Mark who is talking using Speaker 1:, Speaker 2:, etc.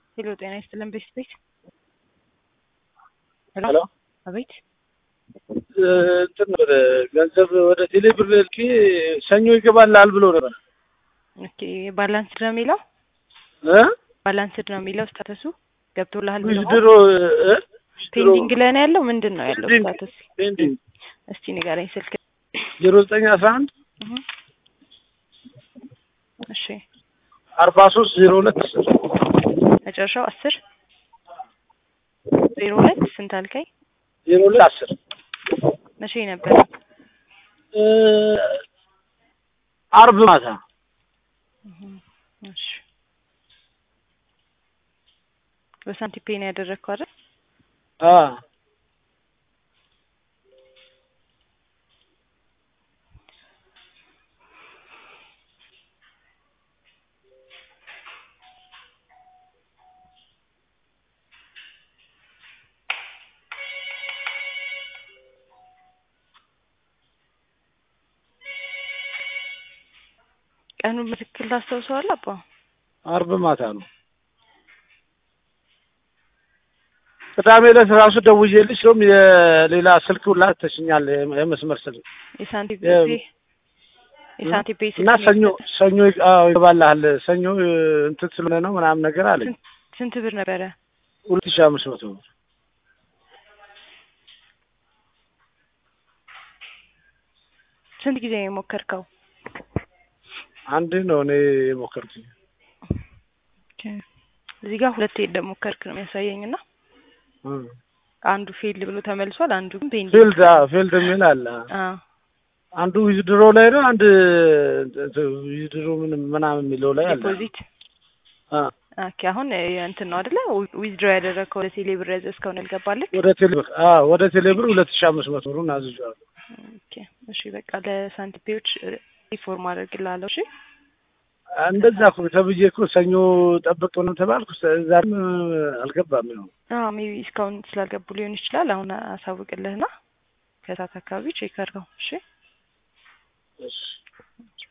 Speaker 1: ሄሎ ጤና ይስጥልን ቤት ቤት
Speaker 2: ሄሎ
Speaker 1: አቤት
Speaker 2: እንትን ነበር ገንዘብ ወደ ቴሌ ብር ልኬ ሰኞ ይገባልሃል ብሎ ነበር
Speaker 1: ኦኬ ባላንስድ ነው የሚለው
Speaker 2: እ
Speaker 1: ባላንስድ ነው የሚለው ስታተሱ ገብቶልሃል ብሎ
Speaker 2: ዊዝድሮ እ
Speaker 1: ፔንዲንግ ላይ ነው ያለው ምንድን ነው ያለው
Speaker 2: ፔንዲንግ
Speaker 1: ስታተስ
Speaker 2: ፔንዲንግ
Speaker 1: እስቲ ንገረኝ ስልክ
Speaker 2: ዜሮ ዘጠኝ አስራ አንድ
Speaker 1: እህ። እሺ
Speaker 2: አርባ ሶስት ዜሮ ሁለት አስር
Speaker 1: መጨረሻው አስር ዜሮ ሁለት ስንት አልከኝ
Speaker 2: ዜሮ ሁለት አስር
Speaker 1: መቼ ነበር
Speaker 2: እ አርብ ማታ
Speaker 1: እህ። እሺ በሳንቲም ፔን ያደረግከው አይደል
Speaker 2: አ
Speaker 1: ቀኑን በትክክል ታስታውሰዋለህ አባ
Speaker 2: አርብ ማታ ነው። ቅዳሜ ዕለት ራሱ ደውዬልሽ እንደውም የሌላ ስልክ ሁላ ተሽኛል የመስመር ስልክ
Speaker 1: የሳንቲም
Speaker 2: የ-
Speaker 1: ፔ የሳንቲም ፔ
Speaker 2: እና
Speaker 1: ስልክ
Speaker 2: ሰኞ
Speaker 1: ነው የሰጠህ?
Speaker 2: ሰኞ ይግ- አዎ ይገባልሃል ሰኞ እ, እንትን ስለሆነ ነው ምናምን ነገር አለኝ።
Speaker 1: ስንት ብር ነበረ
Speaker 2: ሁለት ሺህ አምስት መቶ ብር
Speaker 1: ስንት ጊዜ ነው የሞከርከው
Speaker 2: አንድ ነው እኔ የሞከርኩኝ።
Speaker 1: እዚህ ጋር ሁለቴ እንደሞከርክ ነው የሚያሳየኝ እና
Speaker 2: እ.
Speaker 1: አንዱ ፌልድ ብሎ ተመልሷል አንዱ ግን ፔንዲንግ
Speaker 2: ፊልድ አዎ ፊልድ የሚል አለ።
Speaker 1: አዎ
Speaker 2: አንዱ ዊዝድሮ ላይ ነው፣ አንድ ዊዝድሮ ምንም ምናምን የሚለው ላይ አለ።
Speaker 1: ዲፖዚት
Speaker 2: አ
Speaker 1: ኦኬ አሁን እ, እንትን ነው አይደለ ዊዝድሮ ያደረግከው ወደ ቴሌ ብር ያዘዝከውን ያልገባልህ
Speaker 2: ወደ ቴሌብር አ ወደ ቴሌብር ሁለት ሺህ አምስት መቶ ብሩን አዝዤዋለሁ።
Speaker 1: ኦኬ እሺ በቃ ለሳንቲፔዎች ሪፎርም አደርግልሃለሁ እሺ
Speaker 2: እንደዛ እኮ ተብዬ እኮ ሰኞ ጠብቅ ነው ተባልኩ። ዛሬም አልገባም ነው
Speaker 1: አዎ ሜቢ እስካሁን ስላልገቡ ሊሆን ይችላል አሁን አሳውቅልህና ከሰዓት አካባቢ ቼክ አድርገው እሺ
Speaker 2: እሺ